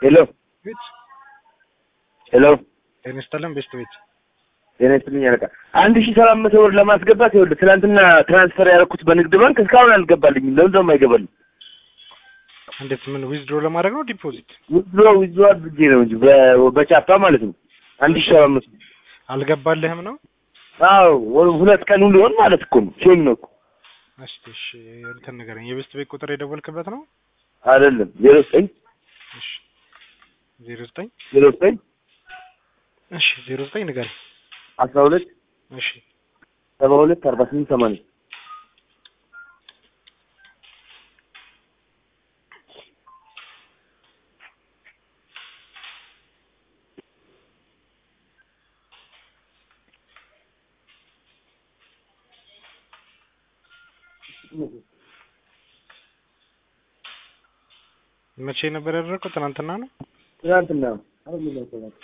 ሄሎ ቤት ሄሎ ጤና ይስጥልን ቤስት ቤት ጤና ይስጥልኝ አለቃ። አንድ ሺህ ሰባት መቶ ብር ለማስገባት ይኸውልህ ትናንትና ትራንስፈር ያደረኩት በንግድ ባንክ እስካሁን አልገባልኝም። ለምን ደሞ አይገባልኝ? እንዴት ምን ዊዝድሮ ለማድረግ ነው ዲፖዚት ዊዝድሮ ዊዝድሮ አድርጌ ነው እንጂ በ- በቻፓ ማለት ነው። አንድ ሺህ ሰባት መቶ አልገባልህም ነው አዎ ወ- ሁለት ቀን ሊሆን ማለት እኮ ነው። ሼም ነው እኮ እስቲ እሺ እንትን ንገረኝ የቤስት ቤት ቁጥር የደወልክበት ነው አይደለም። ዜሮ ዘጠኝ እሺ ዜሮ ዘጠኝ ዜሮ ዘጠኝ እሺ ዜሮ ዘጠኝ ንገረኝ አስራ ሁለት እሺ ሰባ ሁለት አርባ ስምንት ሰማንያ መቼ ነበር ያደረገው ትናንትና ነው ትናንትና ነው። አሁን ምን ነው ትናንት?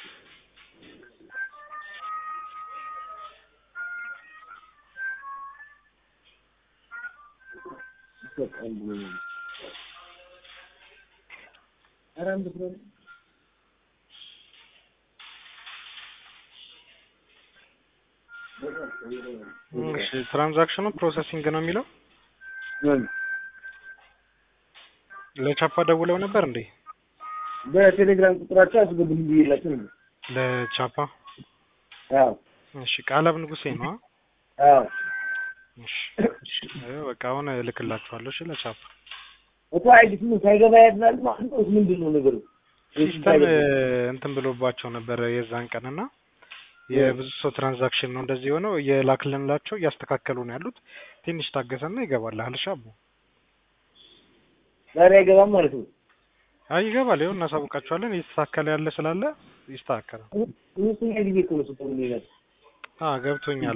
ኧረ አንድ ብሎ ነው። እሺ ትራንዛክሽኑ ፕሮሰሲንግ ነው የሚለው ምን? ለቻፓ ደውለው ነበር እንዴ በቴሌግራም ቁጥራቸው አስገቡልኝ ብዬላቸው ነበር። ለቻፓ አዎ እሺ ቃላብ ንጉሴ ነው አዎ እሺ እሺ አዎ፣ በቃ አሁን እልክላችኋለሁ እሺ ለቻፓ እኮ አይዲስ ምን ሳይገባ ያድናል ማለት ነው። ምንድን ነው ነገሩ? ሲስተም እንትን ብሎባቸው ነበር የዛን ቀንና የብዙ ሰው ትራንዛክሽን ነው እንደዚህ የሆነው እየላክልንላቸው እያስተካከሉ ነው ያሉት ትንሽ ታገሰና ይገባልሃል እሺ አቦ ዛሬ አይገባም ማለት ነው። አይ ይገባል ይኸው እናሳውቃቸዋለን እየተስተካከለ ያለ ስላለ ይስተካከላል ሁለተኛ ጊዜ እኮ ነው ስትሆን ይላል አዎ ገብቶኛል